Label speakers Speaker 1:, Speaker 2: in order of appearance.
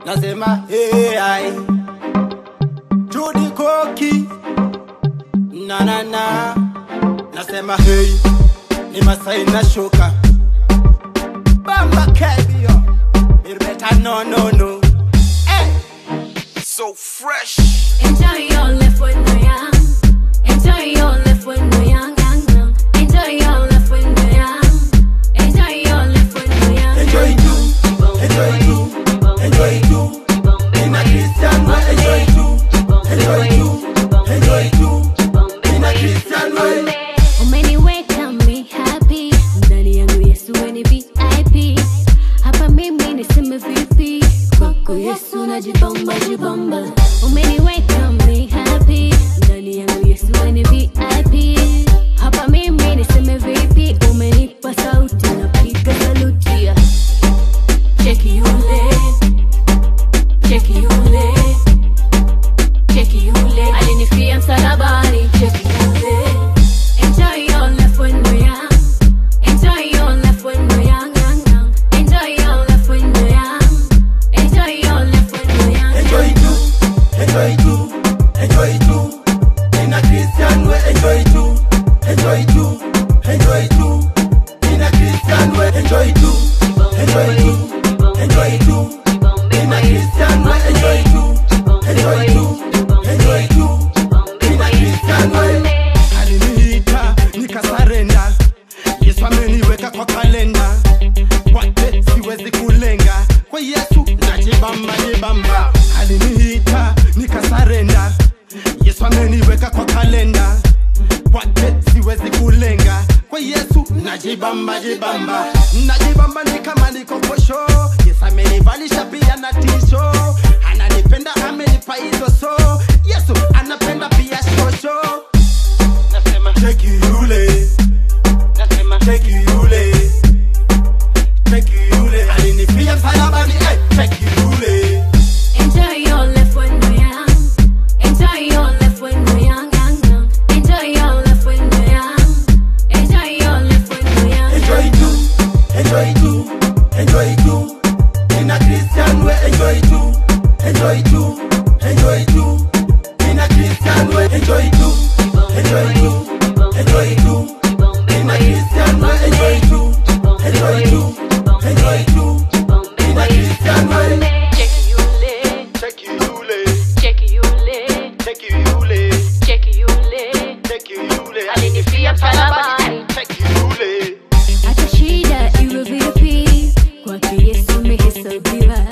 Speaker 1: nasema hey, ai Judy Koki na na na nasema hey ni Masai na shuka Bamba Kebio Irbeta no no no hey.
Speaker 2: So fresh.
Speaker 3: Enjoy your life when you're young. Enjoy your life when you're young, young, young. Enjoy your life when you're young. Enjoy your life when you're young.
Speaker 1: Enjoy too, enjoy too, enjoy too. In a Christian way, enjoy too, enjoy too, enjoy too. In a Christian way.
Speaker 3: Umeniweka mi happy ndani yangu Yesu we ni VIP hapa mimi niseme vipi kwako Yesu najibamba jibamba umeniweka mi happy ndani yangu Yesu we ni VIP hapa mimi niseme vipi umenipa sauti napiga saluti yeah. cheki yule cheki yule cheki yule alinifia msalabani cheki yule Enjoy your life when you're young. Enjoy your life when you're young, young, young. Enjoy your life when you're young. Enjoy your life when you're young.
Speaker 1: Enjoy too, enjoy too, enjoy too. In a Christian way, enjoy too, enjoy too, enjoy too. In a Christian way, enjoy too, enjoy too, enjoy too. In a Christian way, enjoy too, enjoy too, enjoy too. In a Christian way. Aliniita nikasarenda, Yesu ameniweka kwa kalenda, kwake siwezi kulenga, kwa Yesu najibamba jibamba. Aliniita nikasarenda, Yesu ameniweka kwa kalenda, kwake siwezi kulenga, kwa Yesu najibamba jibamba, najibamba ni kama niko kwa show. Yesu amenivalisha pia na tisho, ananipenda amenipa hizo so, Yesu anapenda pia shosho. Nasema cheki yule, nasema cheki yule, cheki yule alinifia msalabani, eh, cheki yule.
Speaker 3: Enjoy your life when you're young. Enjoy your life when you're young, young, young. Enjoy your life when you're young. Enjoy your life when you're young.
Speaker 1: Enjoy too, enjoy too, enjoy too. In a Christian way, enjoy too, enjoy too, enjoy too. In a Christian way, enjoy too, enjoy too, enjoy too. In a Christian way, enjoy too, enjoy too, enjoy too. In a Christian way.
Speaker 3: Cheki yule,
Speaker 1: Cheki yule,
Speaker 3: cheki yule,
Speaker 1: cheki yule,
Speaker 3: cheki yule.
Speaker 1: cheki yule.
Speaker 3: Alinifia msalabani.
Speaker 1: Cheki yule.
Speaker 3: Hata shida iwe vipi, kwake Yesu imehesabiwa